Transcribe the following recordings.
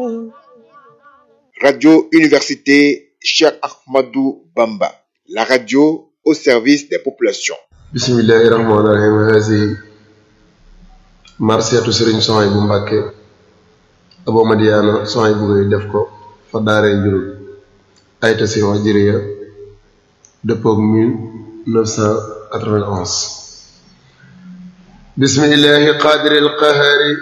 Radio Université Cheikh Ahmadou Bamba, la radio au service des populations. bismillahi rahmaani rahim haasi marsiyatu sëriñ soxay bu mbàkke abo madiyaana soxay bu ngay def ko fa daaree njurul ayta si hijriya dëppoog 1991 bismillahi qaadiri alqahari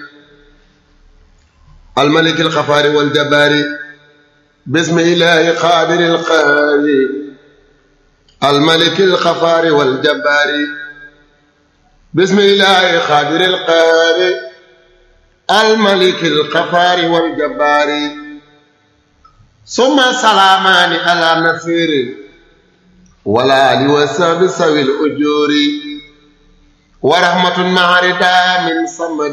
almaliki alxafaari waljabaari bismillahi qaadiri alqahari الملك الخفار والجبار بسم الله خادر القهار الملك الخفار والجبار ثم سلامان على نصير ولا لوساب سوي الأجور ورحمة مع رداء من صمد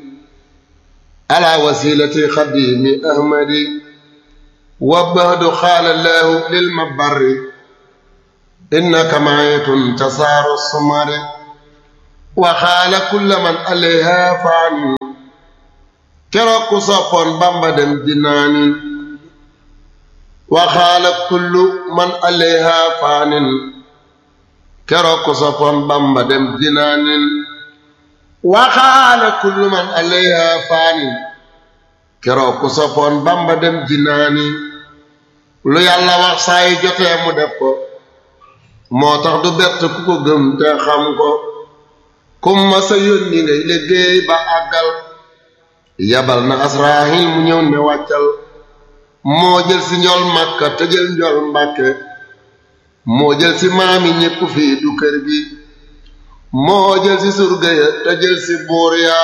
على وسيلة خديم أحمد وبهد قال الله للمبر إنك معيت تسار السمر وخال كل من عليها فان كرك صفون بامبدم جنان وخال كل من عليها فان كرك صفون بامبدم جنان وخال كل من عليها فان كرك صفون بامبدم جنان lu yàlla wax saa yi jotee mu def ko moo tax du bett ku ko gëm te xam ko kum ma sa yónni ngay liggéey ba àggal yabal na asraahil mu ñëw ne wàccal moo jël si njol màkka te jël njol mbàkke moo jël si maami ñépp fii du kër gi moo jël si surga ya te jël si buur ya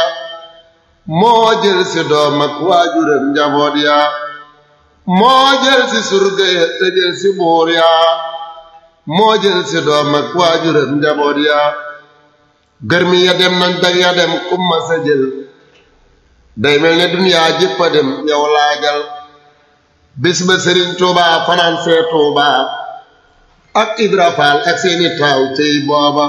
moo jël si doom ak waajuram njaboot ya moo jël si surga ya te jël si buur ya moo jël si doom ak waajuram njaboot yaa gërmi ya dem nañ dag ya dem kumma sa jël day mel ne duniyaa jëpp a dem yow laajal bis ba sëriñ tuuba fanaan see tuuba ak ibra faal ak seeni taaw cey booba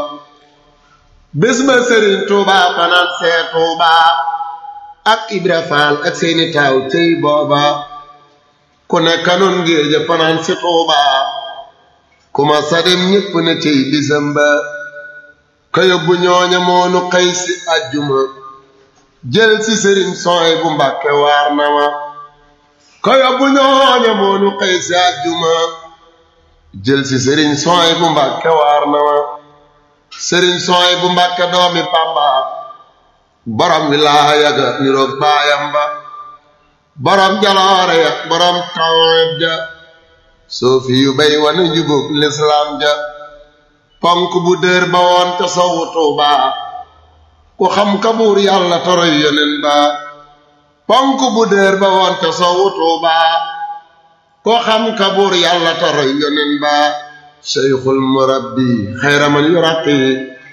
bis ba sëriñ tuuba fanaan see tuuba ak ibra faal ak seeni taaw cey booba ku ne kanoon ngéeja fanaan si tuuba kuma sadem ñépp na cey bisam ba ka yóbbu ñooña moonu xëy si àjjuma jël si sëriñ sooy bu mbàkke waar na ma ka yóbbu ñooña moonu xëy si àjjuma jël si sëriñ sooy bu mbàkke waar na ma sëriñ sooy bu mbàkke doomi bàmba borom wilaaya ga niroog baayam ba borom jaloore ya borom tawet ja soofi yu bay wane njubóog lislaam ja ponk bu dër ba woon te sowu tuuba ku xam ka buur yàlla toroy yonen ba ponk bu dër ba woon te sowu tuuba ku xam ka buur yàlla toroy yonen ba seyxul murabbi xayra man yuraqi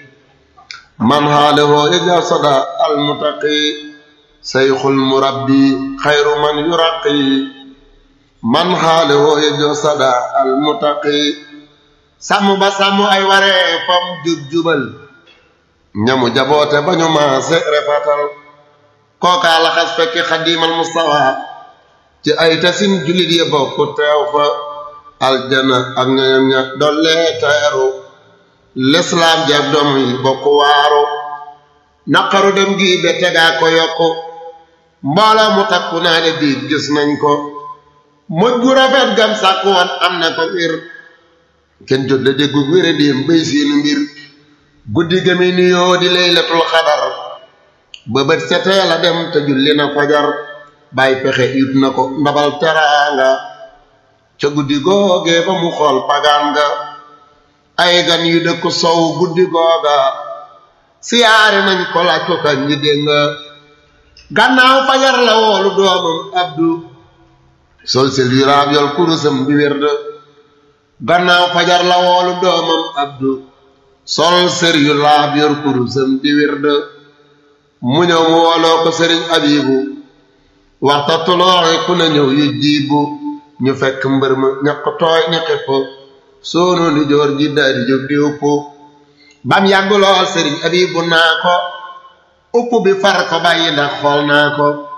man xaalewoo ija sada almutaqi seyxul murabbi xayru man yuraqi man xaale woo yejoo sada al mutaqi sàmm ba sàmm ay waree fam jub jubal ñamu jaboote ba ñu maase refatal kookaa laxas fekki xadimal mustawa ci ay tasin julit ya bokk teew fa aljana ak ñoñam ña dollee teeru lislaam jeeg doom yi bokk waaru naqaru dem gi be tegaa ko yokku mbooloo mu takku naa ne biig gis nañ ko moj gu rafet gam sàkk woon am na ko wir kenn jot la déggu wére déem bay seenu mbir guddi gami nuyoo di laylatul xadar ba bët setee la dem te julli na fajar bàyyi pexe yut na ko ndabal teraanga ca guddi googee ba mu xool pagaan nga ay gan yu dëkk sow guddi googa siyaare nañ ko laaj ko kañ ñi dégg nga gannaaw fajar la woolu doomam abdu sol sel yu raab yol kurusam di wér de gannaaw fajar la woolu doomam abdu sol sër yu laab yor kurusam di wér de mu ñëw mu wooloo ko sëriñ abibu waxta tulooxe ku ne ñëw yu jiibu ñu fekk mbër ma ñaq tooy ña xepp soono di joor ji daadi jóg di upp bam yàgg lool sëriñ abibu naa ko upp bi far ko bàyyi ndax xool naa ko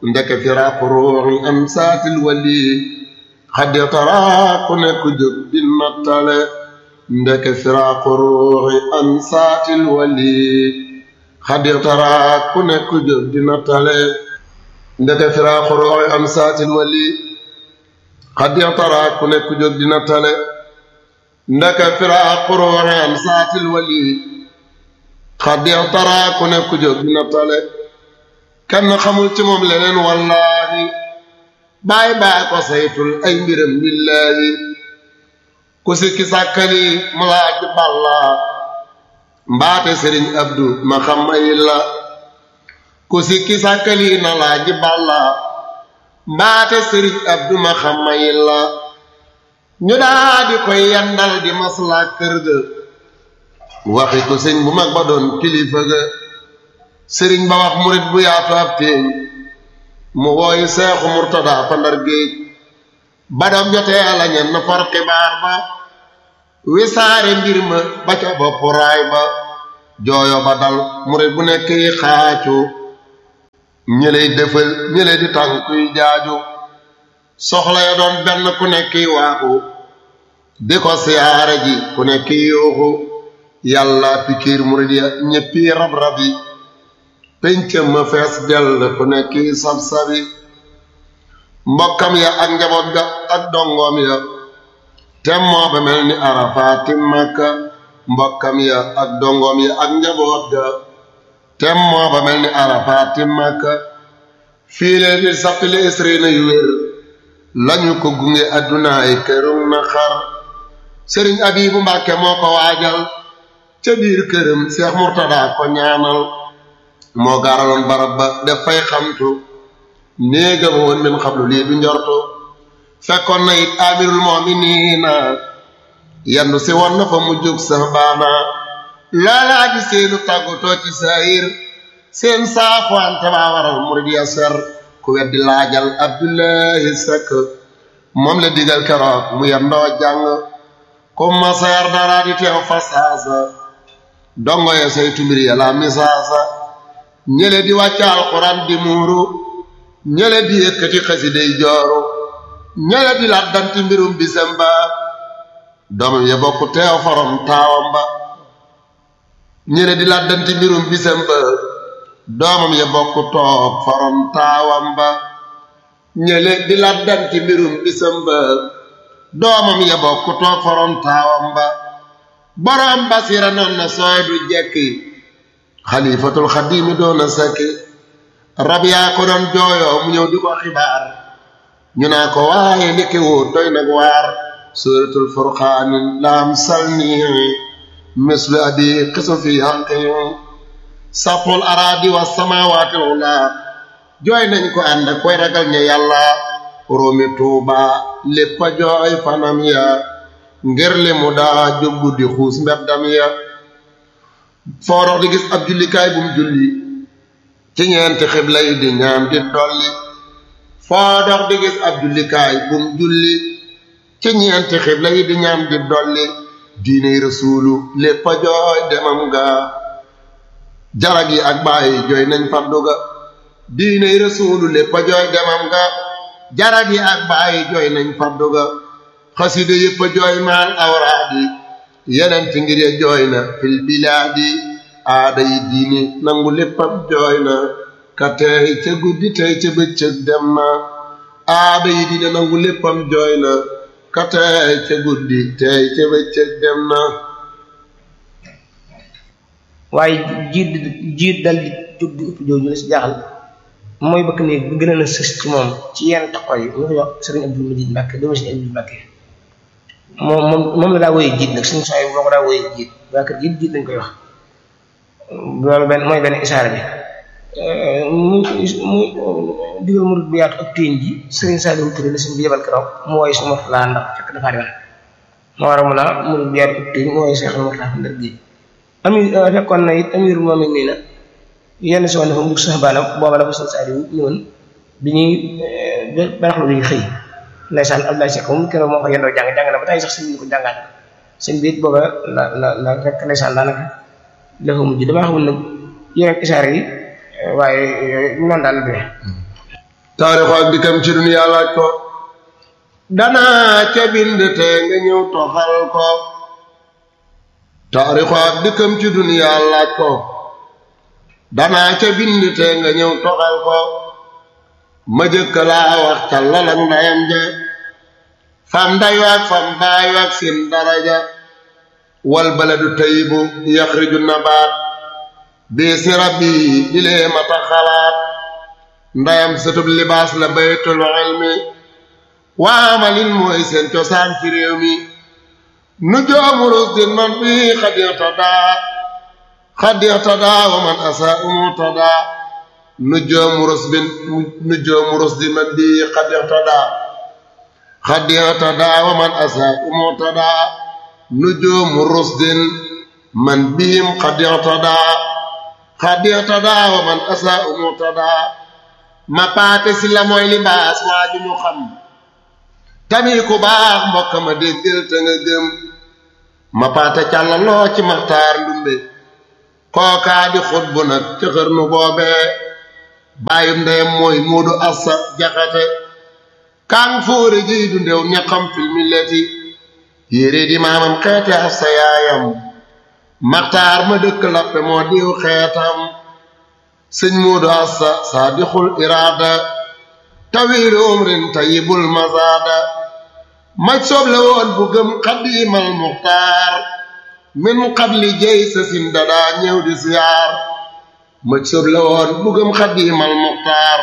ndeke firaaqu ruuxi am saatil wali xaddi taraa ku nekk jóg di nattale ndeke firaaqu ruuxi am saatil wali xaddi taraa ku nekk jóg di nattale ndeke firaaqu ruuxi am saatil wali xaddi taraa ku nekk jóg di nattale ndeke firaaqu ruuxi am saatil wali xaddi taraa ku nekk jóg di nattale kenn xamul ci moom leneen wallaahi baay baay ko saytul ay mbiram billaahi ku sikki sàkkali mu laaj balla mbaate sëriñ abdu ma xam ay la ku sikki sàkkali na laaj balla mbaate sëriñ abdu ma xam ay la ñu daa di koy yandal di maslaa kër ga waxi ko sëñ bu mag ba doon kilifa ga sëriñ ba wax murit bu yaatu ab teeñ mu wooyu seexu murtada fa ndar géej ba dog jotee la ñenn far xibaar ba wisaare mbir ma ba ca bopp raay ba jooyo ba dal murit bu nekk yi xaacu ñëley defal ñële di tànkuy jaaju soxla ya doon benn ku nekk yi waaxu di ko siyaare ji ku nekk yi yuuxu yàlla pikiir murit ya ñëppi rab-rab yi péncam ma fees dell ku nekk sab-sabi mbokkam ya ak njaboot ga ak dongoom ya tem moo ba mel ni arafaati makka mbokkam ya ak dongoom ya ak njaboot ga tem moo ba mel ni arafaati makka fii leen di sattali isrina yu wér lañu ko gunge addunaay kërum na xar sëriñ abibu mbàkke moo ko waajal ca biir këram seex murtada ko ñaanal moo gaaraloon barab ba def fay xamtu néegam woon min xablu lii du njortu fekkoon na it amirul moominiina yandu si woon na fa mu jóg sax baana loolaa di seenu tàggutoo ci saayir seen saafuwante baa waral murid ya ser ku weddi laajal abdullahi sekk moom la digal keroog mu yendoo jàng ku ma seer dara di teew fa saasa dongo ya saytu mbir ya la misaasa ñële di wàcc alxuraan di muuru ñële di yëkkati xasiday jooru ñële di laddanti mbirum bisam ba doomam ya bokk teew forom taawam ba ñële di laddanti mbirum bisam ba doomam ya bokk toog forom taawam ba ñële di laddanti mbirum bisam ba doomam ya bokk toog forom taawam ba borom basira noon na sooy du jekki xalifatul xadimi doona sakki rab yaa ko doon jooyoo mu ñëw di ko xibaar ñu naa ko waaye ndeke woo doy nag waar suratul furqaani laam salni mislu abi xisu fi xaqi saful araadi wa samawaatil ula jooy nañ ko ànd ak koy ragal ña yàlla róomi tuuba lépp a jooy fanam ya ngir li mu daa jóg guddi xuus mbeddam ya foo dox di gis ab jullikaay bu mu julli ci ñeenti xibla yi di ñaan di dolli foo dox di gis ab jullikaay bu mu julli ci ñeenti xibla yi di ñaan di dolli diiney rasuulu lépp a jooy demam ga jarag yi ak bàyyi jooy nañ faddu ga diiney rasuulu lépp a jooy demam ga jarag yi ak bàyyi jooy nañ faddu ga xasida yépp a jooy maan awraadi yeneen ci ngir ya jooy na fil bilaadi aada yi diini nangu léppam jooy na ka tey ca guddi tey ca bëccëg dem na aada yi diini nangu léppam jooy na ka tey ca guddi tey ca bëccëg dem na waaye jiit jiit dal di jóg di upp jooju la si jaaxal mooy bëkk néeg bi gën a na sës ci moom ci yenn taxaw yi ñu ko wax sëriñ Abdul Majid Mbàkke doomu sëriñ Abdul Mbàkke moom moom moom la daa wooyee jiit nag suñu saa yi moo ko daa wooyee jiit waa kër jiit jiit lañ koy wax loolu benn mooy benn isaara bi mu mu digal murid bu yaatu ak téeñ ji sëriñ Saliou Touré la suñ bi yebal keroog mu wooye su mot laa ndax fekk dafaa demal moo war a mun a murid bu yaatu ak téeñ mu wooye seex mot laa fa ndar géej ami fekkoon na it amir moom it nii na yenn si woon dafa mugg sax baanam booba la fa sëriñ Saliou ñëwoon bi ñuy baraxlu bi xëy ndeysaan Abdoulaye Seck moom keroog moo ko yendoo jàng jàng na ba tey sax sëñ bi ko jàngaat sëñ bi it booba la la la rek ndeysaan daanaka dafa mujj damaa xamul nag yeneen isaar yi waaye noonu daal la demee taarixu ak dikkam ci duniyaa laaj ko danaa ca bind te nga ñëw toxal ko taarixu ak dikkam ci duniyaa laaj ko danaa ca bind te nga ñëw toxal ko ma jëkk laa wax ca lalang ndayam ja fam ndayu ak fam baayu ak seen daraja wal baladu tayibu yaxriju nabaat bii si rabbi dilee mata xalaat ndayam sëtub libaas la baytul ilmi waamalin mooy seen cosaan ci réew mi nu joomu rusdin man bii xadixtadaa xadixtadaa wa man asaa umuutadaa nu joomu rusbin nu joomu rusdin man bii xadixtadaa xadixtadaa wa man asaa umuutadaa nu joomu rusdin man biim xadixtadaa xadixtadaa wa man asaa umuutadaa ma paate si la mooy libaas waa ju ñu xam tamit ku baax mbokk ma déggal te nga gëm ma paate càllaloo ci maxtaar ndumbe kookaa di xut bu nag ci xërnu boobee bàyyum ndeyam mooy muudu assa jaxate kaang fóore jiy du ndew ñaxam fil milleti yére di maamam xeete assa yaayam maxtaar ma dëkk lappe moo diw xeetam sëñ muudu assa saadixul iraada tawiiru umrin tayibul mazaada maj soob la woon bu gëm xadiimal muxtaar min qabli jey sa sin dadaa ñëw di siyaar maj soob la woon bu gëm xadiimal muxtaar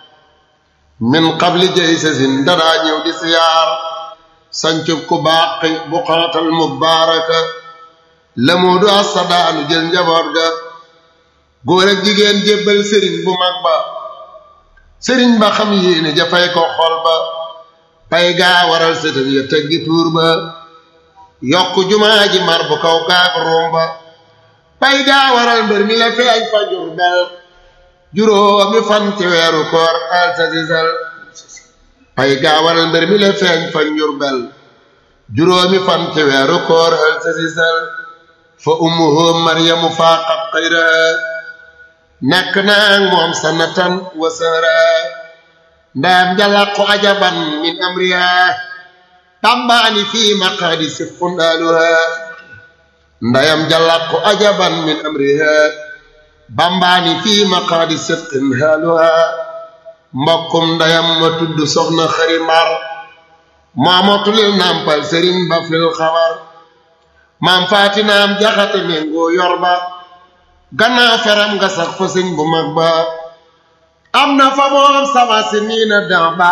min qabli jey sa sin dadaa ñëw di siyaar sancub ku baaqi bu xaatal mubaaraka la muudu assa daanu jël njaboot ga góor ak jigéen jébbal sëriñ bu mag ba sëriñ ba xam yéene jafay ko xol ba pay gaa waral sëtam ya teggi tuur ba yokk jumaa ji mar bu kaw gaag ruum ba pay gaa waral mbër mi la feeñ fa jur bel juróomi fan ci weeru koor al sasisal pay gaa waral mbër mi la feeñ fa njur bel juróomi fan ci weeru koor al sasisal fa ummuhu maryamu faaqat xayraha nekk naa moom sanatan wa sara ndaam jalaqu ajaban min amriha tambaani fii maqaadi sifqun aluha ndayam jalaqu ajaban min amriha bambaani fii maqaadi sifqin haluha mbokkum ndayam ma tudd soxna xari mar maamatulil nampal sëriñ ba fil xabar maam faatinaam jaxate méngoo yor ba gannaaw feram nga sax fa sëñ bu mag ba am na fa moom sama si niina dan ba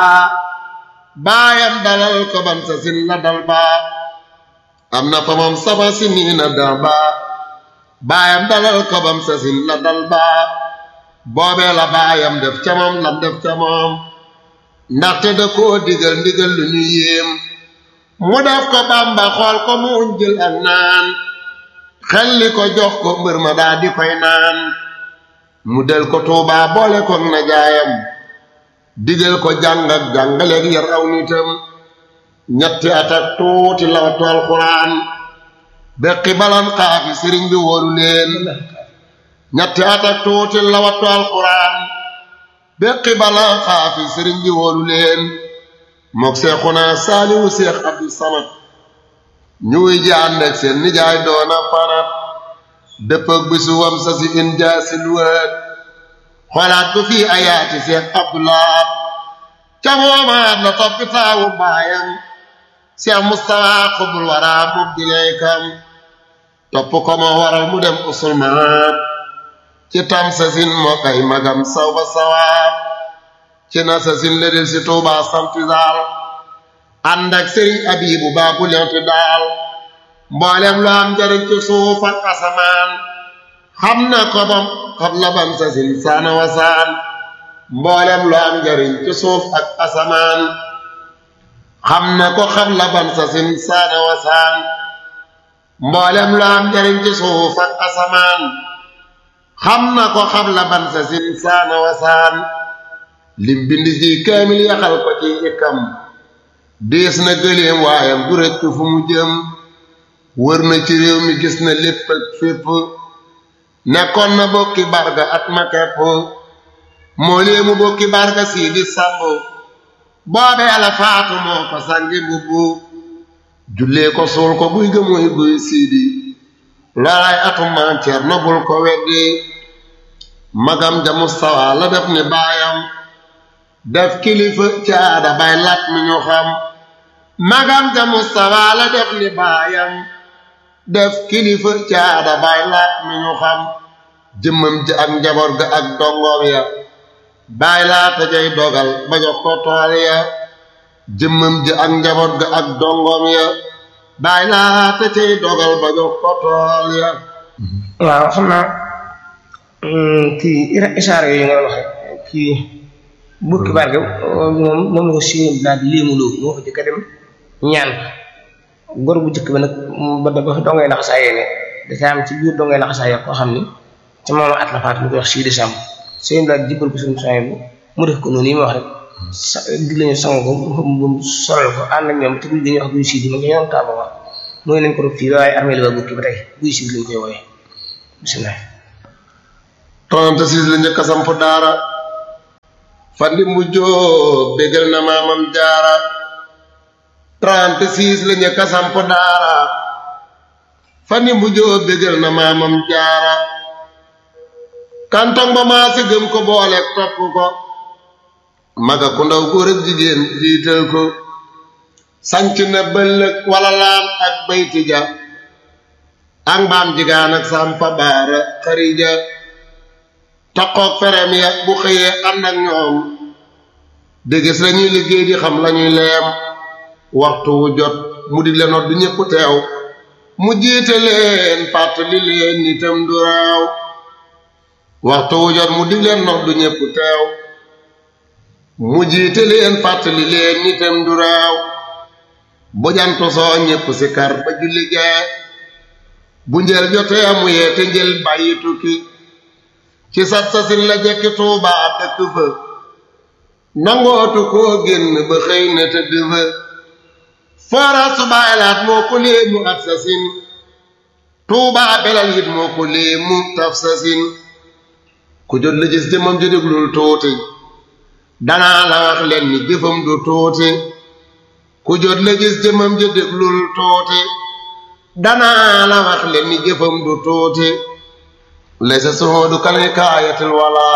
baayam dalal ko ban sa sin la dal ba am na fa moom sama si niina dan ba baayam dalal ko bam sa sin la dal ba boobee la baayam def ca moom lam def ca moom ndaxte da koo digal ndigal lu ñu yéem mu def ko bamba xool ko mu jël ak naan xelli ko jox ko mbër ma daa di koy naan mu del ko tuubaa boole ko na jaayam digal ko jàng ak jàngaleeg yar aw nitam ñetti at ak tuuti lawatu alxuraan beqi balan xaafi sëriñ bi wóolu leen ñetti at ak tuuti lawatu alxuraan beqi balan xaafi sëriñ bi wóolu leen mook seexuna saaliwu seex abdu samad ñu wuy ji ànd ak seen nijaay doona fanat dëppëg bisu wam sa si in jaasil wët xoolaat ko fii ayaati seex abdulaat ca moomaat la toppi taawu baayam seex mustafa xubul waraa mub dileykam topp ko moo waral mu dem usulmaat ci tam sa sin moo kay magam saw ba sawaat ci na sa sin la del si tuubaa santisaal ànd ak sëriñ abibu baabu lenti daal mboolem lu am njariñ ci suuf ak asamaan xam na ko bam xam la bam sa sin saana wasaan mboolem lu am njariñ ci suuf ak asamaan xam na ko xam la bam sa sin saana wasaan mboolem lu am njariñ ci suuf ak asamaan xam na ko xam la bam sa sin saana wasaan lim bind ci kaamil yaxal ko ci ikam dees na gëleem waayam du rëcc fu mu jëm wër na ci réew mi gis na lépp ak fépp nekkoon na bokki barga at ma kepp moo léemu bokki barga sii di sambu boobee la faatu moo ko sangi mbubbu jullee ko suul ko guy ga muy guy siidi loolaay atum maam Cerno bul ko weddi magam ja Mustafa la def ni baayam def kilifa caada bay lat mi ñu xam magam ja Mustafa la def ni baayam def kilifa caada bay lat mi ñu xam jëmmam ji ak njaboot ga ak dongoom ya baay laata jay dogal ba jox ko tool ya jëmmam ji ak njaboot ga ak dongoom ya baay laata cay dogal ba jox ko tool ya waaw xam naa kii isaara yooyu nga wax kii bukki barke moom moom la ko si daal di léemuloo moo ko jëkk a dem ñaan góor bu jëkk ba nag ba ba dongay laxasaayee ne dafa am ci biir dongay laxasaayee koo xam ni ci moom at la faatu ñu koy wax sii décembre sëñ daal jibbal ko suñu soñ bu mu def ko noonu yi ma wax rek sa di lañu sang ko mu solal ko ànd ak ñoom te guy dañuy wax guy sii di ma ngi ñoom taaba wax mooy nañ ko rob fii waaye armée la ba bukki ba tey guy sii lañ koy wooye bisimilah 36 la njëkk a samp daara fandi mu jóob bégal na maamam jaara 36 la njëkk a samp daara fandi mu jóob bégal na maamam jaara kantong ba maa si gëm ko boole topp ko maga ku ndaw góor ak jigéen jiital ko sanc na bëllëg wala laan ak bayti ja ak mbaam jigaan ak sampa baara xarija taqoog ferem ya bu xëyee ànd ak ñoom dégis lañuy liggéey di xam lañuy leem waxtu wu jot mu di leen du ñépp teew mu jiite leen fàttali leen nitam du raaw waxtu wu jot mu dig leen nox du ñépp teew mu jiite leen fàttali leen nitam du raaw bu jantu soo ñépp si kar ba julli gee bu njël jotee mu yeete njël bàyyi tukki ci sat sasin la jekki tuubaa dëkk fa nangootu koo génn ba xëy na tëdd fa foora subaaylaat moo ko léemu at sasin tuubaa belal it moo ko léemu taf sasin ku jot la gis jëmam ji déglul tuuti danaa la wax leen ni jëfam du tuuti ku jot la gis jëmam ji déglul tuuti danaa la wax leen ni jëfam du tuuti laysa suhudu kalhikaayatil wala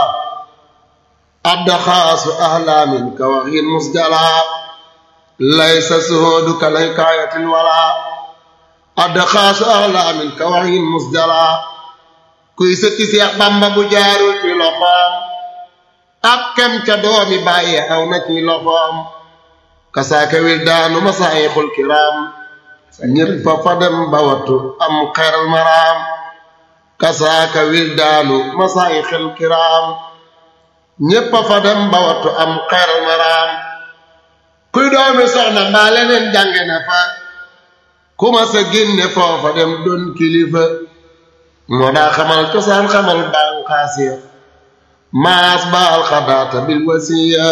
addaxaasu ahlaamin ka waxin musjala laysa suhudu kalhikaayatil wala addaxaasu ahlaamin ka waxin musjala kuy sëkki Seex Bamba bu jaarul ci loxoom ak kem ca doomi bàyyi aw na ci loxoom kasaaka wil daanu masaayixul kiraam ñépp fa fa dem ba wattu am xeral maraam kasaaka wil daanu masaayixul kiraam ñépp fa dem ba wattu am xeral maraam kuy doomi soxna mbaa leneen jànge na fa ku ma sa génne foofa dem doon kilifa moo daa xamal cosaan xamal bànqaas ya maas baal xadaata bil wasiya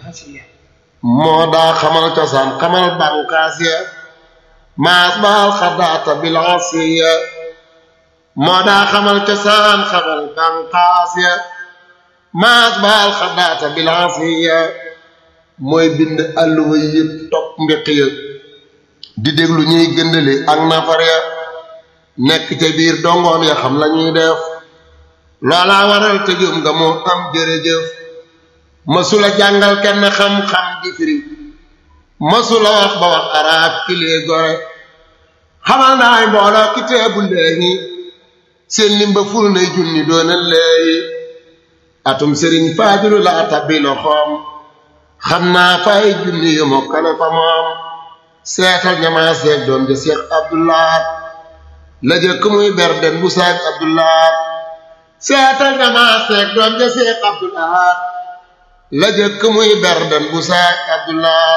moo daa xamal cosaan xamal bànqaas ya maas baal xadaata bil asiya moo daa xamal cosaan xamal bànqaas ya maas baal xadaata bil asiya mooy bind àlluwa yëpp topp mbiq ya di déglu ñuy gëndale ak nafar ya nekk ca biir dongoom ya xam lañuy def loolaa waral te jum nga moo am jërëjëf mësula jàngal kenn xam-xam di firi mësula wax ba wax arab kilee gore xamal naay mbooloo ki teebu léegi seen limba ful nay junni doona léegi atum sëriñ faadilu laa tabbi loxoom xam naa fay junni yu mokkale fa moom seetal ñamaa seeg doom ja seex abdullah la jëkk muy berden bu saag abdullah seetal ñamaa seeg doom ja seex abdullah la jëkk muy berden bu saag abdullah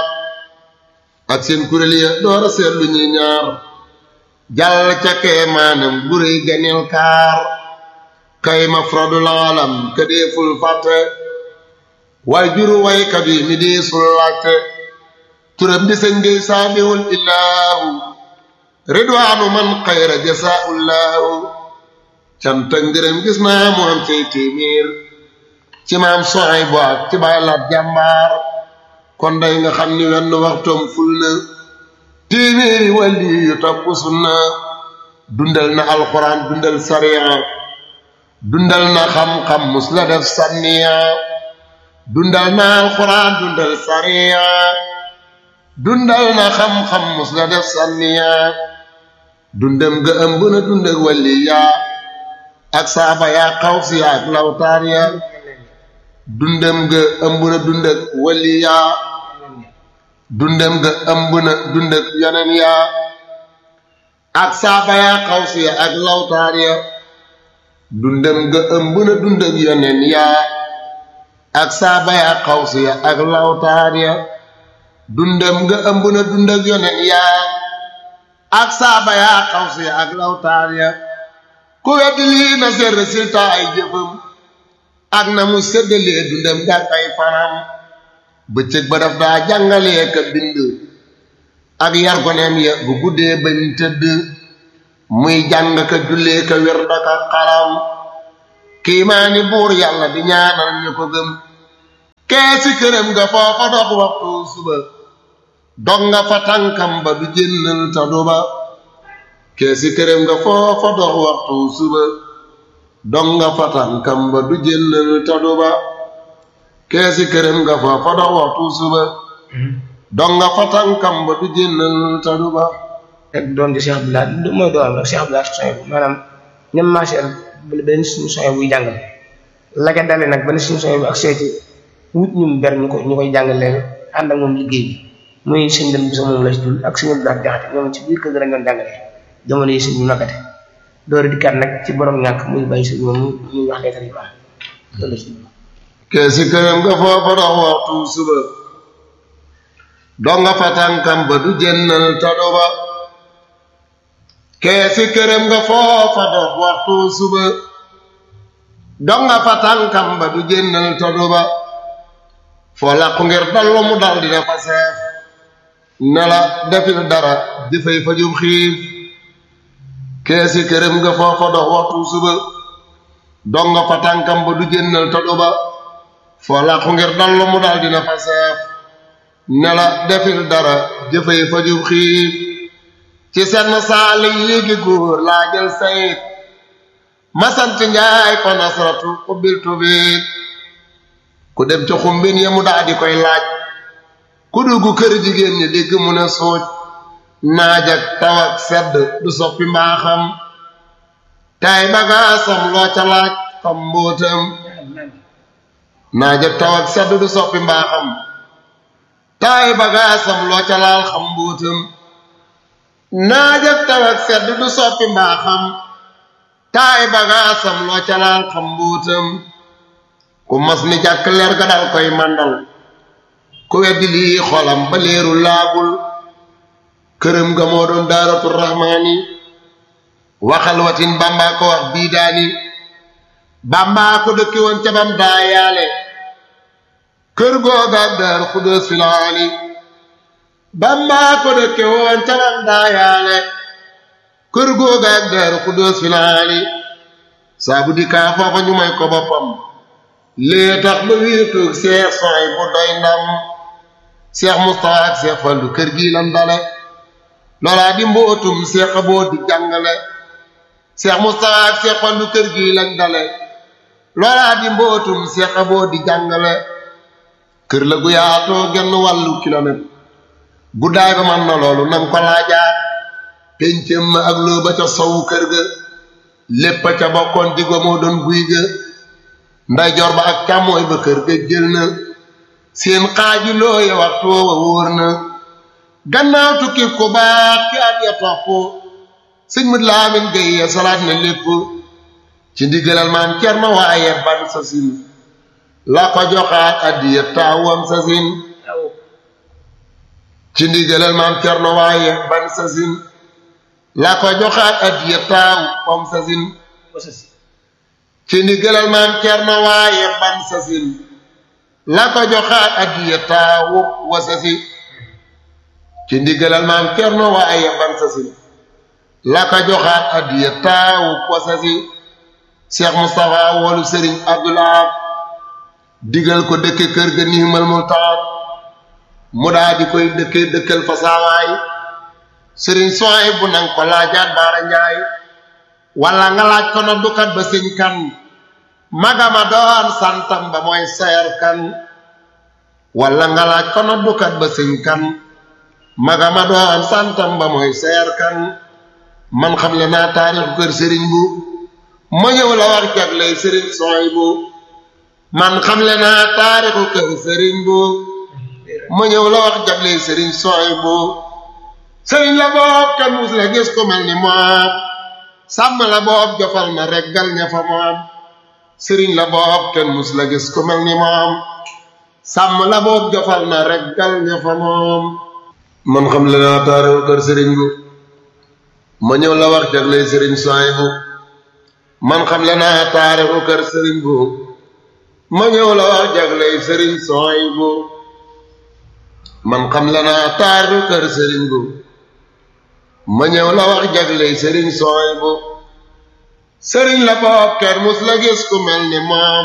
ak seen kuréel ya door a seet lu ñuy ñaar jàll ca kee maanam buréy ganil kaar kay ma frodul alam ka deeful fàtte waaye juru waykat yi mi deesul laajte turam di sëñ ngay saamiwul illaahu ridwaanu man xayra jasaa'ullaahu canta ngërëm gis naa mu am cay téeméer ci maam soxay bu ak ci bàyyi laat jàmbaar kon day nga xam ni wenn waxtoom ful na téeméeri wàlli yu topp sunna dundal na alxuraan dundal sariya dundal na xam-xam mus la def sànniya dundal na alxuraan dundal sariya dundal na xam-xam mus la def sànniya dundam ga ëmb na dund ak wàlli yaa ak saaba yaa xaw si yaa ak lawtaar ya dundam ga ëmb na dund ak wàlli yaa dundam ga ëmb na dund ak yeneen yaa ak saaba yaa xaw si ya ak lawtaar ya dundam ga ëmb na dund ak yeneen yaa ak saaba yaa xaw si ya ak lawtaar ya dundam ga ëmb na dund ak yeneen yaa ak saaba yaa xaw si ya ak lawtaar ya ku weddi lii na seet résultat ay jëfam ak na mu séddalee dundam gàk ay fanam bëccëg ba daf daa jàngalee ka bind ak yar goneem ya bu guddee bañ tëdd muy jàng ka jullee ka wér daka xalam kiimaani buur yàlla di ñaanal ñu ko gëm keesi këram nga foofa dox waxtu suba dog nga fa tànkam ba du jénnal ta du ba keesi këram nga foofa dox waxtu suba dog nga fa tànkam ba du jénnal ta du ba keesi këram nga foofa dox waxtu suba dog nga fa tànkam ba du jénnal ta du ba rek doon di Cheikh Abdoulaye mooy doon rek Cheikh Abdoulaye soñ bu maanaam ñam maaseel benn suñu soñ buy jàngale la ca dale nag benn suñu soñ bu ak seeti wut ñu ber ñu ko ñu koy jàngale ànd ak moom liggéey bi muy sëñ dem bi sa moom la si dul ak suñu Abdoulaye jaxate ñoom ci biir kër gi lañ doon jàngale jamono yi sëñ ñu nakate door di kat nag ci borom ñàkk muy bàyyi sëñ moom muy wax leetar yu baax loolu si keesi këram nga foofa dox waxtu suba dog nga fa tànkam ba du jénnal ta du ba keesi këram nga foofa dox waxtu suba dog nga fa tànkam ba du jénnal tadu ba foo làqu ngir dallu mu dal dina fa seef ne la defil dara di fay fajum xiif keesi këram nga foofa dox waxtu suba dog nga fa tànkam ba du jénnal tadu ba foo làqu ngir dallu mu dal dina fa seef ne la defil dara di fay fajum xiif ci senn saali yéegi góor laa jël sayit masant njaay fa nasratu ubbiltu biit ku dem ca xumbin ya mu daa di koy laaj ku dugg kër jigéen ñi dégg mu ne suuj naaj ak taw ak sedd du soppi mbaaxam tay bagaasam loo ca laaj xam mbóotam naaj ak taw ak sedd du soppi mbaaxam tay bagaasam loo ca laal xam mbóotam naaj ak taw ak sedd du soppi mbaaxam taay bagaasam loo ca laal xam mbuutam ku mos ni jàkk leer ga dal koy màndal ku weddi lii xolam ba leeru laagul këram ga moo doon daaratu rahmaani waxal watin bàmbaa ko wax bii daani bàmbaa ko dëkki woon ca bam daa yaale kër googa daar xudóos filaani bàmbaa ko dëkke woon ca bam daa yaale kër googa ak daaru xudóos filaani saabu di kaa foofa ñu may ko boppam lee tax ba wéetoog seex soy bu doy ndam seex mustafa ak seex fallu kër gi lan dale loolaa di mbootum seex boo di jàngale seex mustafa ak seex fallu kër gi lañ dale loolaa di mbootum seex boo di jàngale kër la gu yaatoo genn wàllu kilomètre guddaay ba man na loolu nang ko laajaat péncëm ma ak loo ba ca sowu kër ga lépp ca bokkoon digwa moo doon guy ga ndeyjoor ba ak càmmooy ba kër ga jël na seen xaaju looya waxtu wa wóor na gannaaw tukki ku baax ki at ya topp sëñ mat laamin gay ya salaat na lépp ci ndigalal maam cerno waaye ban sa sin la ko joxaat addiya taawam sa sin ci ndigalal maam cerno waaye ban sa sin la ko joxaat addiya taaw pom sa sin ci ndigalal maam cerno waaye ban sa sin la ko joxaat addiya taaw wasa si ci ndigalal maam cerno waaye ban sa sin la ko joxaat addiya taaw wasa si Cheikh Moustapha woolu Serigne Abdoulaye digal ko dëkke kër ga niimal mu taat mu daa di koy dëkke dëkkal fa saawaay sëriñ sooy bu nang ko laajaat baara njaay walla nga laaj ko na dukat ba sëñ kan magama doon santam ba mooy seer kan walla nga laaj ko na dukat ba sëñ kan magama doon santam ba mooy seer kan man xam le naa taarixu kër sëriñ bu ma ñëw la wax jagley sëriñ sooy bu man xam le naa taarixu kër sëriñ bu ma ñëw la wax jagley sëriñ sooy bu sëriñ la boob kenn mus la gis ko mel ni moom sàmm la boob jofal na reggal ña fa moom sëriñ la boob kenn mus la gis ko mel ni moom sàmm la boob jofal na reggal ña fa moom man xam le naa taarixu kër sëriñ bu ma ñëw la wax jagley sëriñ sooy bu man xam le naa taarixu kër sëriñ bu ma ñëw la wax jagley sëriñ sooy bu man xam le naa taarixu kër sëriñ bu ma ñëw la wax jagley sëriñ sooy bu sëriñ la boob kenn mus la gis ku mel ni moom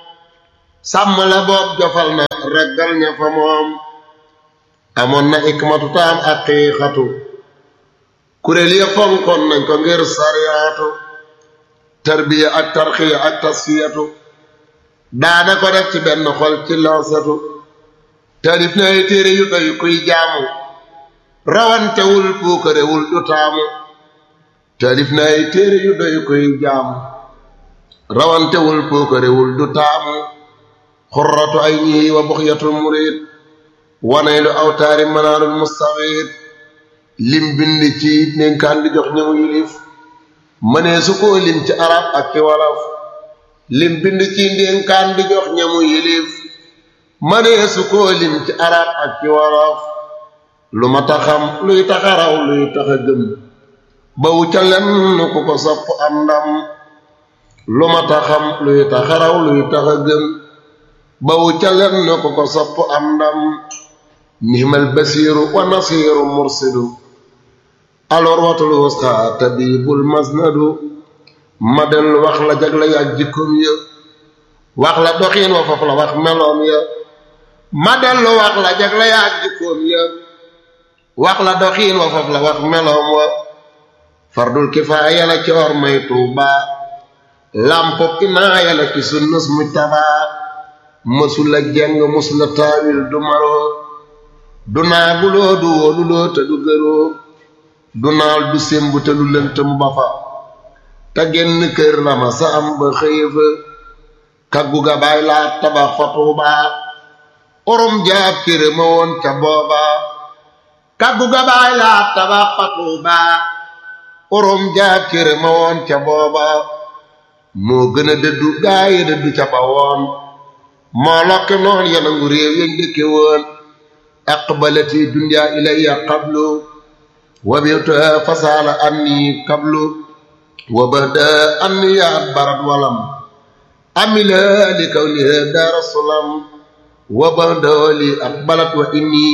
sàmm la boob jofal na reggal ña fa moom amoon na ikmatu taam ak xiixatu kuréel ya fonkoon nañ ko ngir sariyaatu tarbiya ak tarxiya ak tasfiyatu daana ko def ci benn xol ci lansatu tarif na ay téere yu doy kuy jaamu rawantewul puukarewul du taamu tarif na ay téere yu doy kuy jaamu rawantewul puukarewul du taamu xurratu ay ñii wa buxyatul murid wanaylu awtaari manaarul mustawid lim bind ci dénkaan di jox ñëmu yilif mënee su ko lim ci arab ak ci wolof lim bind ci dénkaan di jox ñamu yilif mënee su ko lim ci arab ak ci wolof lu ma taxam luy taxaraw luy taxa gëm bawu ca lenn ku ko sopp am ndam lu ma taxam luy taxaraw luy taxa gëm bawu ca lenn ku ko sopp am ndam nihmal basiiru wa nasiiru mursidu alors watul wusqa tabibul masnadu ma dellu wax la jagla ya ak jikkoom ya wax la doxiin wa foofu la wax meloom ya ma dellu wax la jagla ya ak jikkoom ya wax la doxiin wa foofu la wax meloom wa fardul kifaaya la coor may tuuba lampo inaaya la ci sunnus mujtaba mësula jeng mësula taawil du maroo du naaguloo du wóoluloo te du gëroo du naal du sémb te lu lënt mu ba fa te genn kër la ma sa am ba xëye fa kaggu ga baay laa tabax fa tuubaa orom jaab kër ma woon ca booba kaggu ga baay laa tabax fa tuubaa orom jaab kër ma woon ca booba moo gën a dëddu gaaye dëddu ca ba woon moo lokki noon yanangu réew yañ dëkke woon aqbalati dunya ilayya qablu وبيتها فسال أني قبل وبدا أني أدبرت ولم أمل لكونها دار السلام وبدا لي أقبلت وإني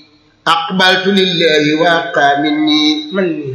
أقبلت لله وأبقى مني مني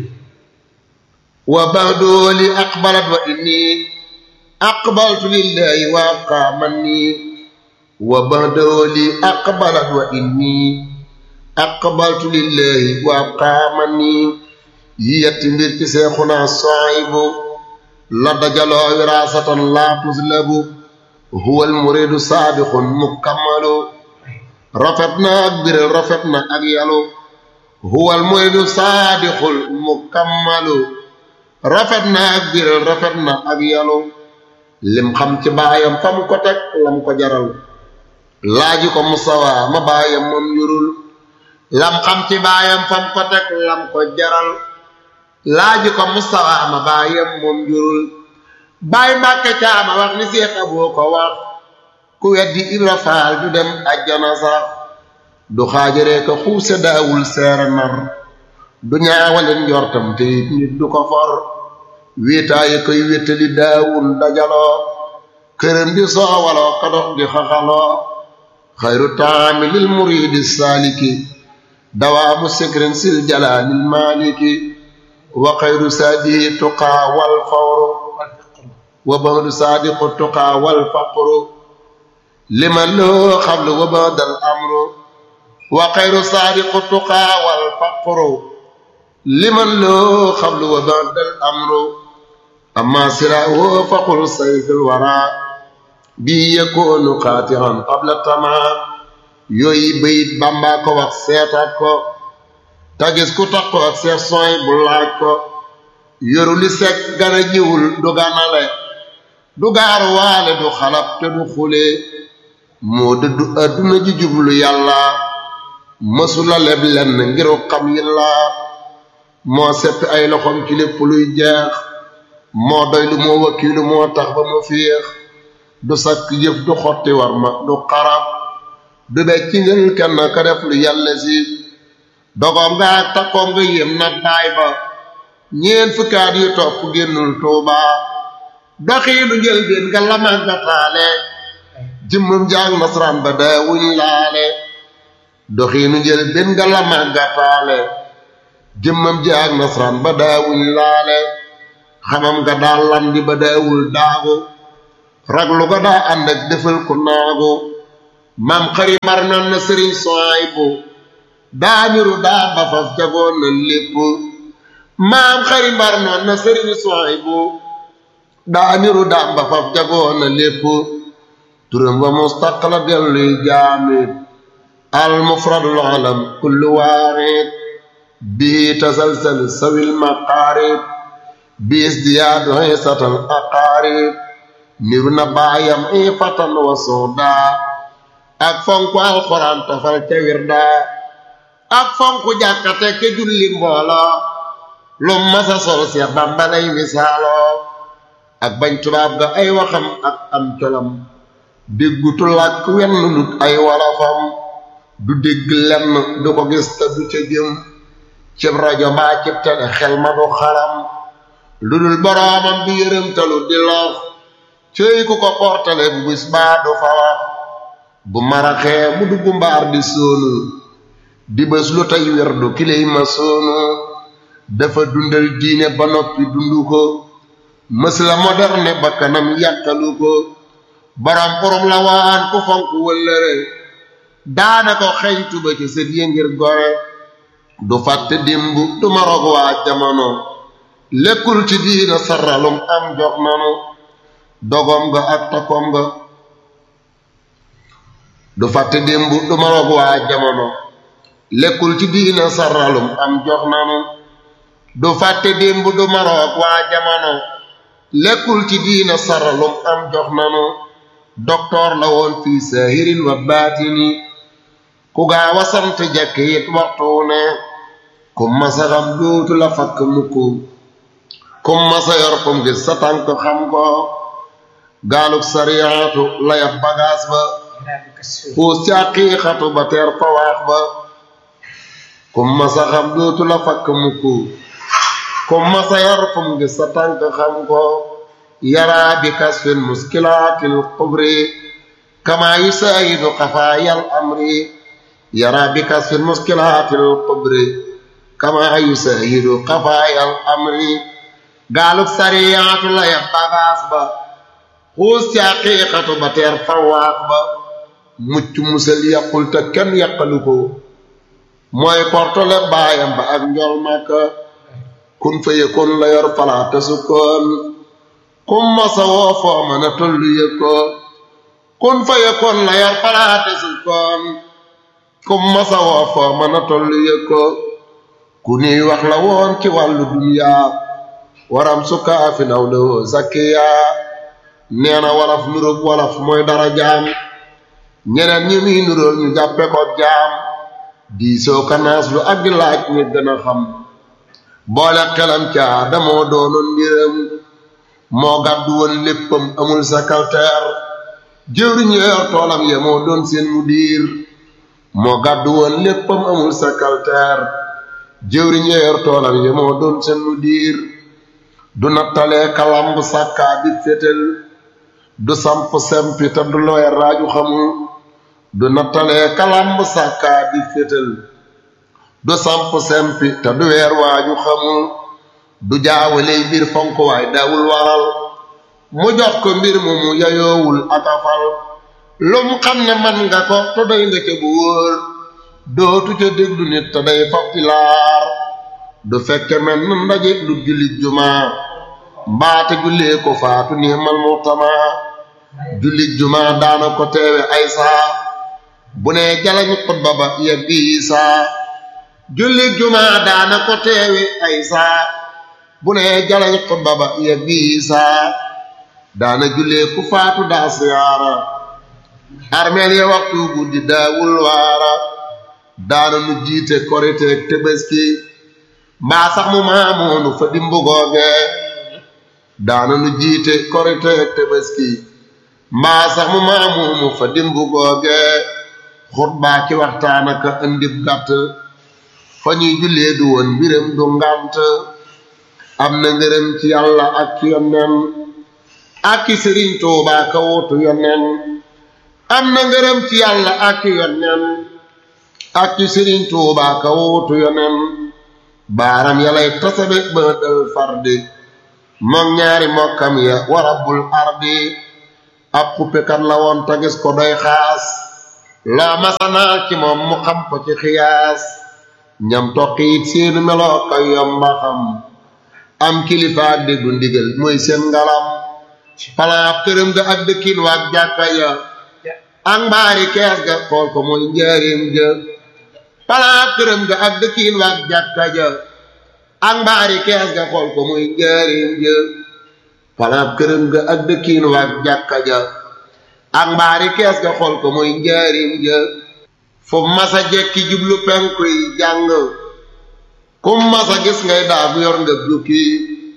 وبعد لي أقبلت وإني أقبلت لله وأبقى مني وبعد لي أقبلت وإني aqbaltu lillahi wa abqaamani yi yetti mbir ci seexuna soyibu la dajaloo wiraasatan laa tuslabu huwa almuridu saabixun mukammalu rafet na ak biral rafet na ak yalu huwa almuridu saadixul mukammalu rafet na ak biral rafet na ak yalu lim xam ci baayam fa mu ko teg lam ko jaral laaji ko musawa ma baayam moom yurul lam xam ci baayam fam ko teg lam ko jaral laaji ko mustawa ma baayam moom jurul baay mbàkke caama wax ni seex aboo ko wax ku weddi ibra faal du dem ajjana sax du xaajaree ko xuuse daawul seere nar du ñaawaleen njortam te it nit du ko for wéetaaye koy wéttali daawul dajaloo këram di soowaloo ko dox di xaxaloo xayru taami lil muridi saaliki dawaamu sikrin sil jalaalil maaliki wa xayru saadihi tuqaa wal fawru wa ba'du saadiqu tuqaa wal faqru liman loo xablu wa badal amru wa xayru saabiqu tuqaa wal faqru liman loo xablu wa badal amru amma siraahu faqul sayfil wara bi yakunu qaati'an qabla tamaa yooyu bayit Bàmba ko wax seetaat ko tagis ku tax ko ak seet sooy bu laaj ko yoru li sekk gana jiwul du ganale du gaaru waale du xalab te du xule moo dëddu adduna ji jublu yàlla mësula leb lenn ngiru xam yilla moo seppi ay loxom ci lépp luy jeex moo doy lu moo wakiilu moo tax ba mu féex du sakk jëf du xotti war ma du xarab du becc ngeen kenn ka def lu yàlla si dogoom nga ak takkoom nga yéem na baay ba ñeen fukkaat yu topp génnul tuuba doxiinu njëlbéen nga la màggataale jëmmam jaag nasaraan ba daawuñ laale doxiinu njëlbéen nga la màggataale jëmmam jaag nasaraan ba daawuñ laale xamam nga daa landi ba daawul daagu raglu ga daa ànd ak defal ko naagu maam xari mar nan na sëriñ soy bu daamiru daa ba faf jagoon na lépp maam xari mbar noon na sëriñ soy bu daamiru daa ba faf jagoon na lépp turam wa mustaq la delluy jaamit al mufradul alam kullu waaxid bii tasalsal sawil maqaarib biis diyaadu xisatal aqaarib niru na baayam ifatan wa soodaa ak fonku alxuraan tofal ca wirda ak fonku jàkkate ke julli mbooloo lu masa sol Seex Bàmba lay misaaloo ak bañ tubaab ga ay waxam ak am colam déggutu làkk wenn lut ay wolofam du dégg lenn du ko gis te du ca jëm cib rajo mbaa cib tele xel ma du xalam lu dul boroomam bi yërëmtalu di lox cëy ku ko portale bu bis baa du fa wax bu maraxee mu dugg mbaar di soonu di bés lu tey werdu kiley ma soonu dafa dundal diine ba noppi dundu ko mës la moderne ba kanam yàkkalu ko borom xurum la waan ku fonk wëllëre daana ko xeñtu ba ci sët yi ngir gore du fàtte démb du marog waa jamono lekkul ci diina saralum am jox nanu dogom nga ak takkom nga du fàtte démb du marog waa jamono lekkul ci diina saralum am jox nanu du fàtte démb du maroog waa jamono lekkul ci diina saralum am jox nanu doktoor la woon fii saahirin wa baatini ku gaaw a sant jekk it waxtu ne ku masa xam dootu la fakk mukk ku masa yor kum gis sa tànk xam ko gaaluk sariyaatu layab bagaas ba xuus ci aqiiqatu ba teer fa waax ba ku masa xam dootu la fakk mukk ku masa yor kum gis sa tànk xam ko yaraa bi kasfin muskilaatil kubri kama yusaayidu xafaayal amri yaraa bi kasfin muskilaatil kubri kama yusaayidu xafaayal amri gaaluk sariyaatu la ya bagaas ba xuus ci aqiiqatu ba teer fawaax ba mucc musal yàqul te kenn yàqalu ko mooy portole baayam ba ak njol màkka kun fa yëkkoon la yor palaata sukkoon kum masa woo foo mën a tollu yëkkoon kun fa yëkkoon la yor palaata sukkoon kum masa woo foo mën a tollu yëkkoon ku niy wax la woon ci wàllu duniyaa waram sukkaa fi naw la woo zakkiyaa nee na walaf nuróog walaf mooy dara jaam ñeneen ñi muy nuróol ñu jàppe ko jaam diisoo kanaas lu ak di laaj ñi gën a xam boole xelam caa damoo doonoon mbiram moo gàddu woon léppam amul sakalteer jëwriñ yor toolam ya moo doon seen mu diir moo gàddu woon léppam amul sakalteer jëwriñ yor toolam ya moo doon seen mu diir du nattalee kalamb sàkkaa di fétal du samp sempi te du looy raaju xamul du nattalee kalamb sàkkaa di fétal du samp sempi te du weer waaju xamul du jaawaley mbir fonk waay daawul waral mu jox ko mbir mu mu yayoowul atafal lum xam ne man nga ko te doy nga ca bu wóor dootu ca déglu nit te day faf ci laar du fekke men n ndaje lu jullit jumaa mbaate jullee ko faatu niimal muxtama jullit jumaa daana ko teewe ay saa bu ne jalañ xutba ba yeggi saa jullit jumaa daana ko teewe ay saa bu ne jalañ xutba ba yeggi saa daana jullee ku faatu daa siyaara armeel ya waxtu guddi daawul waara daana nu jiite koriteeg tëbëski mbaa sax mu maamoonu fa dimbu googe daana nu jiite koriteeg tëbëski mbaa sax mu maamoonu fa dimbu googe xutbaa ki waxtaan aka andib gàtt fa ñuy jullee du woon mbiram du ngànt am na ngërëm ci yàlla ak ci yonnen ak ci sëriñ Tuubaa ka wutu yonnen am na ngërëm ci yàlla ak ci yonnen ak ci sëriñ Tuubaa ka wutu yonnen baaram yalay tasabe ba dal fardi moom ñaari mokkam ya wa rabbul ardi ab xuppekat la woon ta gis ko doy xaas loo masanaal ci moom mu xam ko ci xiyaas ñam toqiit seenu meloo ka yomba xam am kilifa déggu ndigal mooy seen ngalam palaab këram ga ak dëkkin waak jàkka ya ak mbaari kees ga xool ko mooy njaarim ja palaab këram ga ak dëkkin waak jàkka ja ak mbaari kees ga xool ko muy njaarim ja palaab këram ga ak dëkkin waak jàkka ja ak mbaari kees ga xool ko muy njaarim ja fu masa jekki jublu penku yi jàng kum masa gis ngay daagu yor nga jukki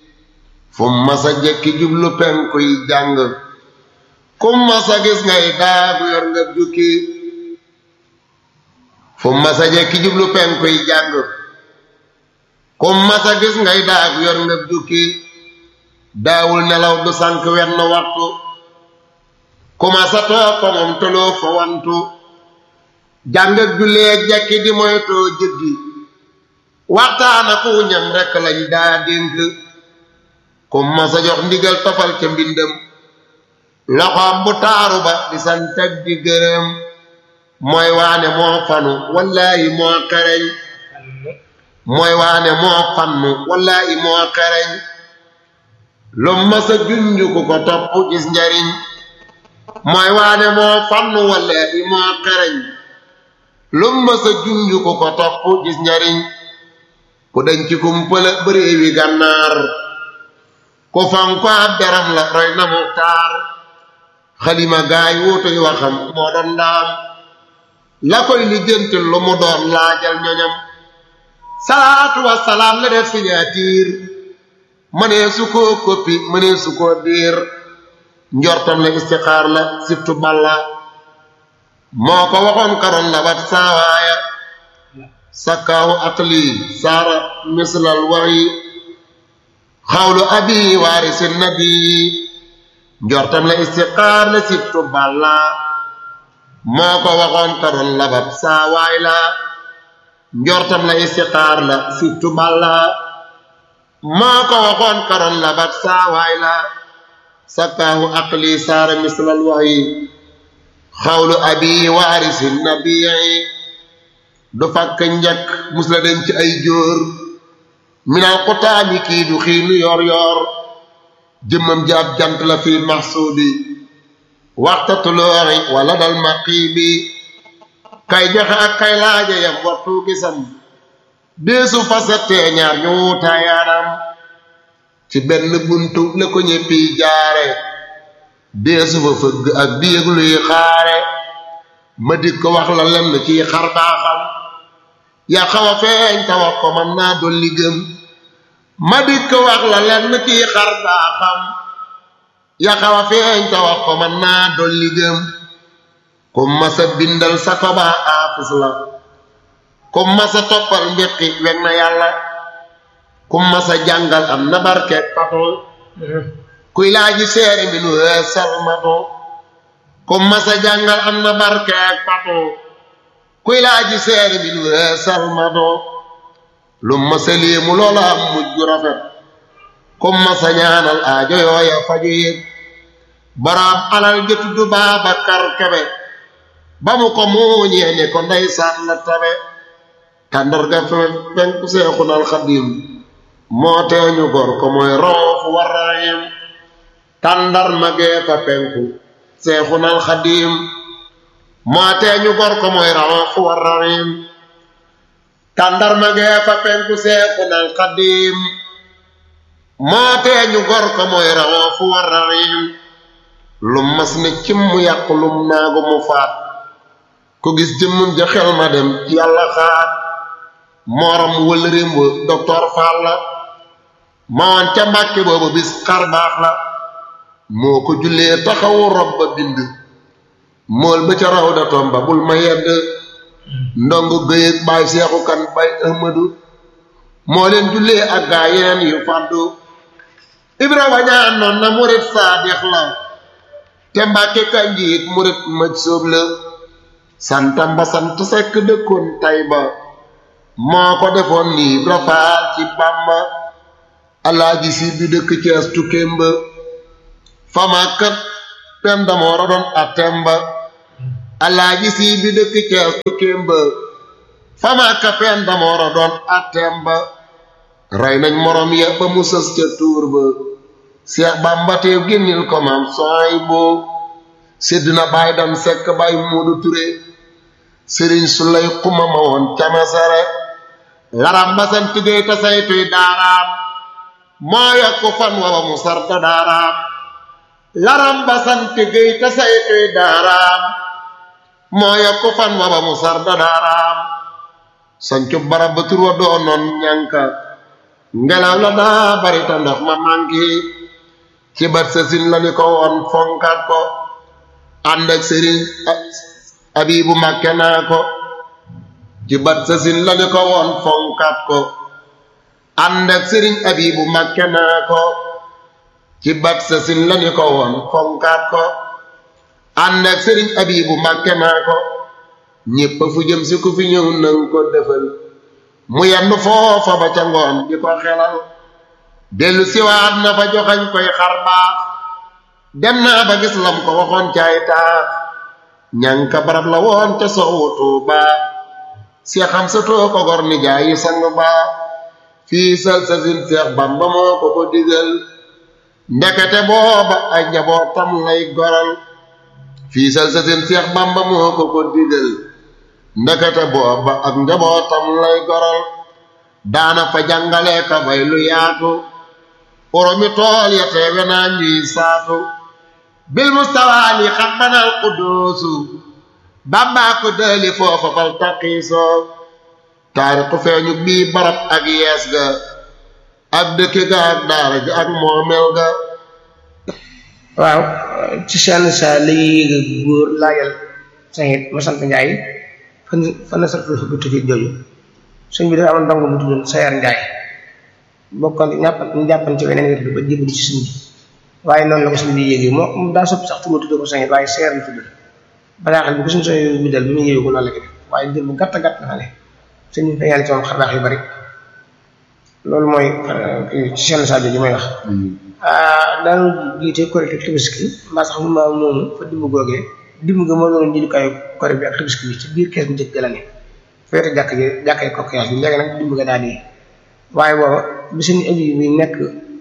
fu masa jekki jublu penku yi jàng kum masa gis ngay daagu yor nga jukki fu masa jekki jublu penku yi jàng kum masa gis ngay daagu yor nga jukki daawul nelaw du sànk wenn waxtu ku masa toog ko moom toloo fa wantu jàng ak jullee jekki di moytoo jëddi waxtaana ku ñam rekk lañ daa dénk ku masa jox ndigal tofal ca mbindam loxoom bu taaru ba di santag di gërëm mooy waane moo fanu wallaahi moo xereñ mooy waane moo fannu wallaahi moo xereñ lu masa junju ku ko topp gis njariñ mooy waane moo fannu wallaahi moo xereñ lu masa junju ku ko topp gis njariñ ku dañ ci kumpala bëree wi gànnaar ku fan ko ab deram la roy na muxtaar xalima gaay wuutuy waxam moo doon ndaam la koy lijjanti lu mu doon laajal ñoñam salaatu wasalaam la def signature mënee su koo koppi mënee su koo diir njortam la istixaar la siftu balla moo ko waxoon karoon la wat saawaaya sakkaahu aqli saara mislal waxyi xawlu abi waarisi nabi njortam la istiqaar la sibtu balla moo ko waxoon karoon la bat saawaay la njortam la istiqaar la sibtu balla moo ko waxoon karoon la bat saawaay la sakkaahu aqli saara mislal waxyi xawlu abi waarisi nabi du fakk njëkk mus la dem ci ay jóor minal xutaami kii du xiinu yor yor jëmmam ji ab jant la fi maxsuudi waxta tulooxi wala dal maqiibi kay joxe ak kay laaja yam waxtu gisam deesu fasettee ñaar ñu wuutaayaanam ci benn buntu la ko ñéppi jaare deesu fa fëgg ak di yëg luy xaare ma dik ko wax la lenn ci xar baaxam ya xaw a feeñ ta wax ko man naa dolli gëm ma dik ko wax la lenn ci xar baaxam ya xaw a feeñ ta wax ko man naa dolli gëm ku masa bindal sa ko baa aafis la ku masa toppal mbiqi weg na yàlla ku masa jàngal am na barke fatul kuy laaji seere mi nu heesal matu ku masa jàngal am na barke ak patu kuy laaji seere mi nu heesal matu lu masa léemu loola am mujj rafet ku masa ñaanal aajo yooya faju yëg boroom alal ja tudd Baabakar Kebe ba mu ko muuñee ne ko ndeysaan la tabe tàndarga fe penku seexunal xadim moo teeñu gor ko mooy roofu warayim tàndar magee fa penku seexunal xadim moo teeñu gor ko mooy roofu warayim tàndar magee fa penku seexunal xadim moo teeñu gor ko mooy roofu warayim lum mas ne cim mu yàqu lum naagu mu faat ku gis jëmmum ja xel ma dem ci yàlla xaat mooram wël rémb docteur Fall la mawoon ca mbàkke boobu bis xar baax la moo ko jullee taxawu rob ba bind mool ba ca raw da tomba bul ma yedd ndongo gëyëg baay seexu kan bay ahmadu moo leen jullee ak gaa yeneen yu fàddu ibra wañaan noon na murit saadix la te mbàkke kanjiit murit mëj sóob la santam ba sant sekk dëkkoon tay ba moo ko defoon nii rafaal ci bàmba alaaji si bi dëkk cees tukkéem ba famakat pen damoora doon atem ba alaaji si bi dëkk cees tukkéem ba famaka pen damoora doon atem ba rey nañ morom ya ba mu sës ca tuur ba seex bàmba teew génnil ko maam sooy boo sédd na baay dam sekk baay muudu ture sëriñ su lay xuma ma woon camasare laram ba sant géey ta saytuy daaraam moo yokk fan waba mu sarta daaraam laram ba sant géey ta saytuy daaraam moo yokk fan waba mu sarta daaraam sancu barab ba tur wa doonoon ñanka ngelaw la daa bari ta ndox ma manki ci bat sa sin la ni ko woon fonkat ko ànd ak sëriñ abibu màkke naa ko ci bat sa sin la ni ko woon fonkat ko ànd ak sëriñ abibu màkke naa ko ci bat sa sin la ni ko woon fonkat ko ànd ak sëriñ abibu màkke naa ko ñépp fu jëm si ku fi ñëw nang ko defal mu yenn foofa ba ca ngoon di ko xelal dellu siwaat na fa joxañ koy xar baax dem naa ba gis lam ko waxoon caay taax ñanka barab la woon ca soowu Tuuba si xam sa too ko gor ni jaayi sang ba fii sal sa sin Seex Bamba moo ko ko digal ndekete booba ay njabootam lay goral fii sal sa sin Seex Bamba moo ko ko digal ndekete booba ak njabootam lay goral daana fa jàngale ka bay lu yaatu oromi tool ya teewe naa ñuy saatu bil mustawaali xam banal quddoosu bàmbaa ko dëli foofa fal taqiisoo taarixu feeñu bii barab ak yees ga ak dëkki ga ak daara ji ak moomel ga waaw ci seen sa la ñuy yéeg góor laajal saxit ma sant njaay fan fan la sartu bu tuuti jooju sëñ bi dafa amoon ndongo bu tuddoon sayar njaay bokkoon ñàpp ñu jàppan ci weneen wér ba jébbalu ci sëñ bi waaye noonu la ko sëñ bi yéegee moo daa sopp sax tudd tudd ko sañit waaye seer la tudd bataaxal bi ko suñu soñ bi dal bi muy yéegu noonu la ko def waaye dir bu gàtt gàtt nga ne sëñ bi feeñal ci moom xarbaax yu bari loolu mooy ci seen sadio ji may wax daanu jiite korite tabaski mbaa sax mu ma moomu fa dimb googee dimb ga moo doon jëndukaayu kore bi ak tabaski bi ci biir kees bu njëkk la ne feete jàkk ji jàkkee kokkiyaas bi léegi nag dimb ga daal di waaye booba bi seen abi bi nekk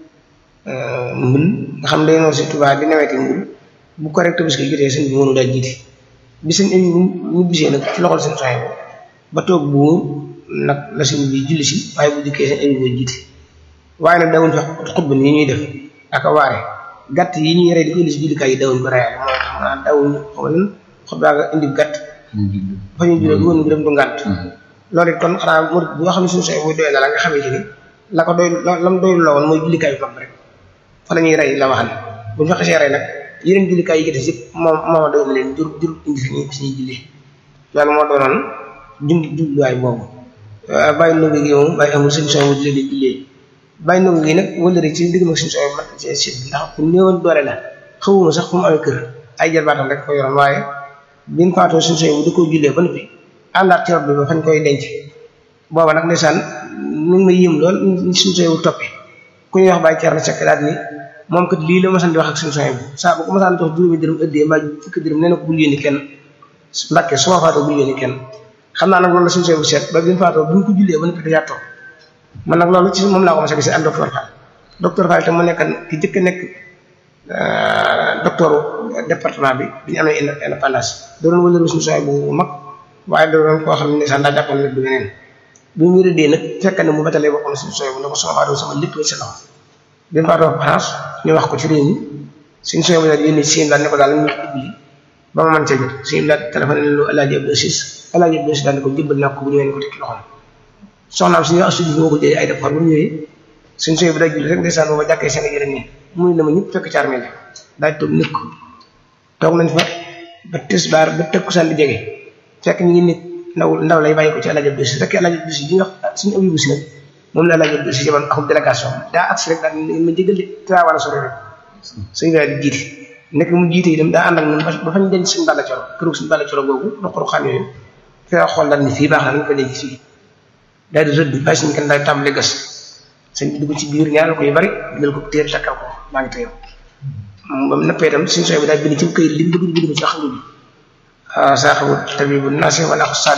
mbul nga xam day noonu si Tuubaa di naweti mbul bu ko rek tabaski jotee sëñ bi mënu daal jiite bi seen abi ñu bisee nag ci loxol seen soxna bo ba toog bu nag la sëñ bi julli si waaye bu dikkee seen abi boo jiite waaye nag dawuñ fa xutba ni ñuy def ak a waare gàtt yi ñuy rey di ko indi si jullikaay yi dawuñ ko reyaale mooy tax naa dawuñ xamal lan xutba nga indi gàtt fa ñu jullee woon ngi dem du ngàtt loolu it kon xanaa murid boo xam ne suñu soxla buy doy na la nga xamee ci ni la ko doy la mu doy la woon mooy jullikaay yu mag rek fa la ñuy rey la waxal bu ñu fa xasee rey nag yeneen jullikaay yi ci des yëpp moom mooma doy na leen jur jur indi fi ñuy fi ñuy jullee loolu moo doonoon jund jubluwaay boobu bàyyi ndongo gi moom bàyyi amul suñu soxla jullee di jullee bàyyi ndongo gi nag wala rek ci digg mag suñu soxla mat ci si ndax ku néewoon doole la xawuma sax fu mu amee kër ay jarbaatam rek ko yoroon waaye biñ faatoo suñu soxla bu da koo jullee ba noppi àndaat ci rob bi ba fañ koy denc booba nag ndeysaan mu ngi ma yéem lool suñu soxla bu toppee ku ñuy wax bàyyi Thierno Seck daal ni moom kat lii la ma sant di wax ak suñu soxna bi saa bu ko ma sant jox juróomi dërëm ëddee mbaa fukki dërëm nee na ko bul yónni kenn mbàkke su ma faatoo bul yónni kenn xam naa nag loolu la suñu soxna bu seet ba bi mu faatoo bi mu ko jullee ba noppi da yaatoo man nag loolu ci moom laa ko mos a gisee ak docteur Fall docteur Fall te mu nekk ki jëkk nekk docteur département bi bi ñu amee indépendance da doon wëlëru suñu soxna bu mag waaye da doon koo xam ne sax daa jàppoon nit du neneen bi mu wéradee nag fekk ne mu batalee boppam suñu soxna bu ne ko sama faatoo sama lépp la ci loxo bi mu faatoo France ñu wax ko ci réew mi suñu soxna bu daal yónni seen daal ne ko daal ñu ibli ba ma mën cee jot suñu daal téléphone ne lu Alaaji Abdou Sis Alaaji Abdou Sis daal ne ko jëbbal naa ko bu ñëwee ko tekki loxoom soxnaam suñu wax studio moo ko jëlee ay defar bu mu ñëwee suñu soxna bi day julli rek ndeysaan booba jàkkee seen yére nii muy na ma ñëpp fekk ci armée daal toog nekk toog nañ fa ba tisbaar ba takkusaan di jege fekk ñu ngi nit ndaw ndaw lay bàyyi ko ci Alaaji Abdou Sis fekk Alaaji Abdou Sis bi nga suñu abibu si nag moom la Alaaji Abdou Sis yebal akub délégation daa agsi rek daal ma jégal de tra wala sori rek suñu daal di jiite nekk mu jiite yi dem daa ànd ak ñun ba fañ denc suñu bàlla coro këru suñu bàlla coro googu ruq-ruqaan yooyu fee xool daal ni fii baax na nañ ko léegi fii daal di rëdd bàyyi suñu kenn daal tàmbali gas sëñ bi dugg ci biir ñaanal ko yu bari jël ko téer takkal ko maa ngi téye ba mu nappee itam suñu soxla bi daal bind ci këyit li mu bëgg bind ko ci xam nga bi saa xamul tabibu naasi wala